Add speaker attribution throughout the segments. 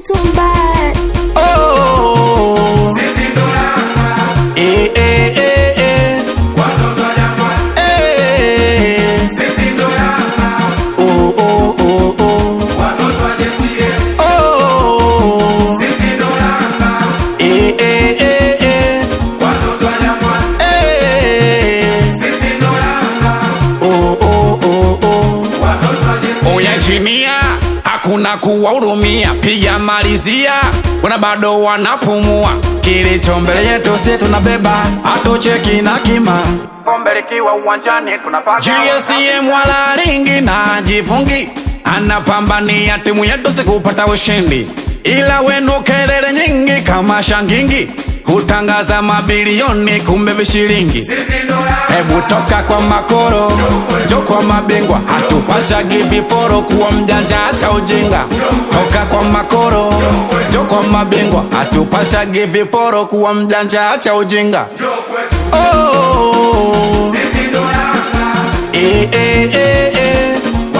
Speaker 1: mtumba
Speaker 2: Oh. Eh, eh, eh, eh. Eh. Oh, oh, oh, oh. Oh. Eh, eh, eh, eh. Eh. Oh, oh, oh, oh. Oya chinia hakuna kuwahurumia, piga malizia, wana bado wanapumua. Kilicho mbele yetu si tunabeba, hatucheki na kima. Kombe likiwa uwanjani tunapaka GSM wala ringi na jifungi, anapambania timu yetu sikupata ushindi, ila wenu kelele nyingi kama shangingi hutangaza mabilioni kumbe vishilingi. Hebu toka kwa makoro jo kwa mabingwa, hatupashagi viporo kuwa mjanja acha ujinga. Toka kwa makoro jo kwa mabingwa, hatupashagi viporo kuwa mjanja acha ujinga. Oh, eh, eh, eh, eh. Eh.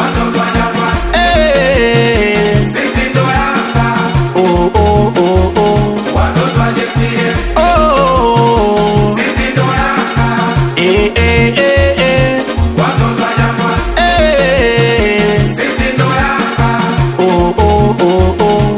Speaker 2: Oh, oh, oh, oh. Oh. Eh, eh, eh, eh. Eh. Oh, oh, oh, oh.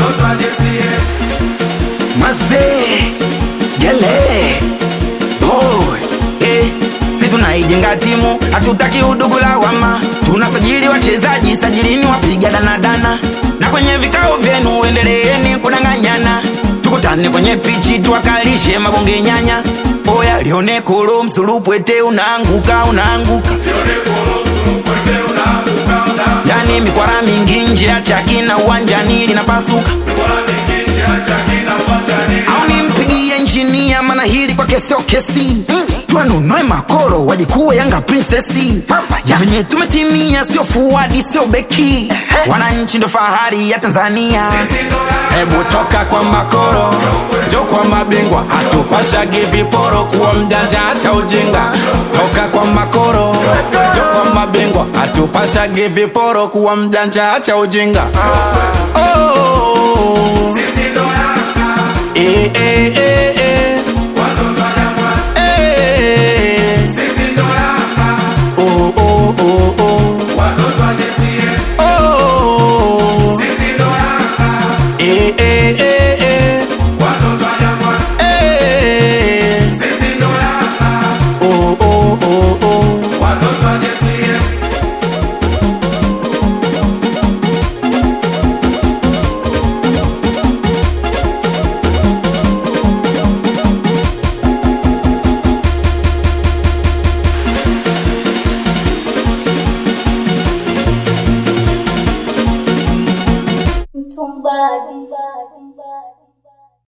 Speaker 3: Mazee gele boy eh, si tunaijenga timu, hatutaki udugu lawama, tunasajili wachezaji, sajilini wapiga danadana, na kwenye vikao vyenu endeleeni kudanganyana, tukutane kwenye pichi tuwakalishe mabonge nyanya. Oya lione kolo msulupwete, unaanguka unaanguka, yani mikwara mingi nje ya chaki na uwanjani linapasuka au nimpigie injinia maana hili kwake sio kesi twanunue makoro wajikuwe yanga prinsesi na venye tumetimia sio fuadi sio beki wananchi ndo fahari ya tanzania
Speaker 2: Hebu toka kwa makoro jo kwa mabingwa, hatupashagi viporo kuwa mjanja acha ujinga. Toka kwa makoro jo kwa mabingwa, hatupashagi viporo kuwa mjanja acha ujinga. Oh, eh, eh,